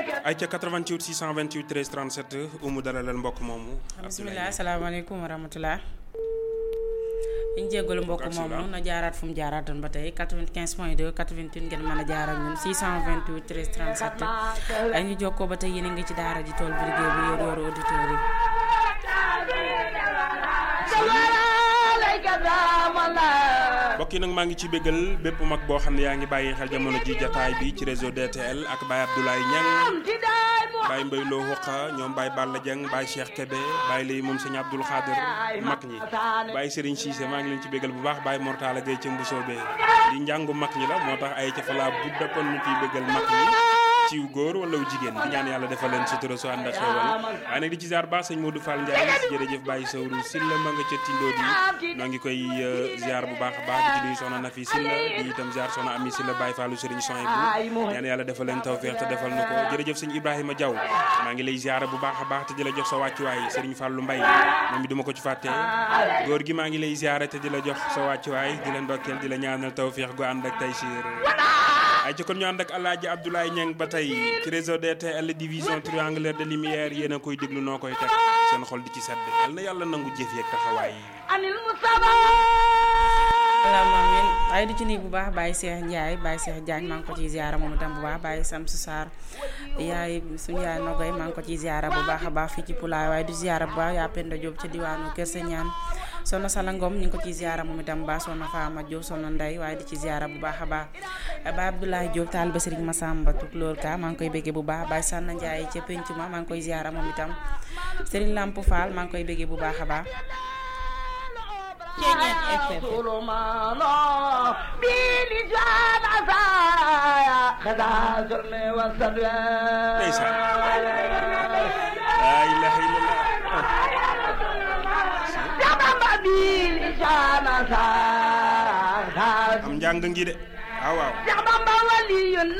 ay ca 88 628 13 37 umu dalalal mbokk moomu. bisimilah asalaamaaleykum wa rahmatulah. ñu jéggalu mbokk moomu na jaaraat fu mu jaaraatoon ba tey 95 point 2 88 ngeen mën a jaar ak ñun 628 13 37 ay ñu jokkoo ba tey yéen a ngi ci daara ji tool bi liggéey bu yor yoru auditeurs yi. mbokk yi nag maa ngi ci béggal bépp mag boo xam ne yaa ngi bàyyi xel jamono ji jataay bi ci réseau DTL ak Baye Abdoulaye Niang Baye Mbaye Lo Huqa ñoom Baye Balla Dieng Baye Cheikh Kébé Baye lay moom sëñ Abdoul Khadir mag ñi Baye Serigne Cissé maa ngi leen ci béggal bu baax Baye Mortala Gueye ca Mbusoobe di njàngu mag ñi la moo tax ay ca falaa budda kon ñu ciy béggal mag ñi ciw góor wala jigéen di ñaan yàlla defal leen sutura su ànd ak xewal waaye nag di ci ziar baax sëñ Modou Fall Ndiaye jërëjëf Baye Sowru Silla ma nga ca tindoo di noo ngi koy ziar bu baax a baax di ci nuyu soxna Nafi Silla di itam ziar soxna Ami Silla Baye Fallu Serigne Soy bu ñaan yàlla defal leen tawfeex te defal na ko jërëjëf sëñ Ibrahima Diaw maa ngi lay ziar bu baax a baax te di la jox sa wàccuwaay Serigne Fallou Mbaye moom bi duma ko ci fàtte góor gi maa ngi lay ziar te di la jox sa wàccuwaay di la ndokkeel di la ñaanal tawfeex gu ànd ak taysiir ay ci kon ñu ànd ak Alaaji Abdoulaye Niang ba tey ci réseau DTL division triangulaire de lumière yéen a koy déglu noo koy teg seen xol di ci sedd yal na yàlla nangu jëf yeeg taxawaay yi. alaamaaleykum waaye di ci nii bu baax Baye Cheikh Ndiaye Baye Cheikh Diagne maa ngi ko ciy ziara moom itam bu baax Baye Samsu Sarr yaay suñu yaay Nogoy maa ngi ko ciy ziara bu baax a baax fii ci Pulaay waaye du ziara bu baax yaa Penda Diop ca diwaanu Kër Sañaan soxna Sala Ngom ñu ngi ko ciy ziara moom itam baax soxna Fama Diop soxna Ndey waaye di ci ziara bu baax a baax Baye Abdoulaye Diop taal ba Serigne Massamba Tukulóor ka maa ngi koy béggee bu baax Baye Sanna Ndiaye ca penc ma maa ngi koy ziara moom itam Serigne Lamp Fall maa ngi koy béggee bu baax a baax ndeysaan laa ilaaha illallaah am njàng ngi de waaw waaw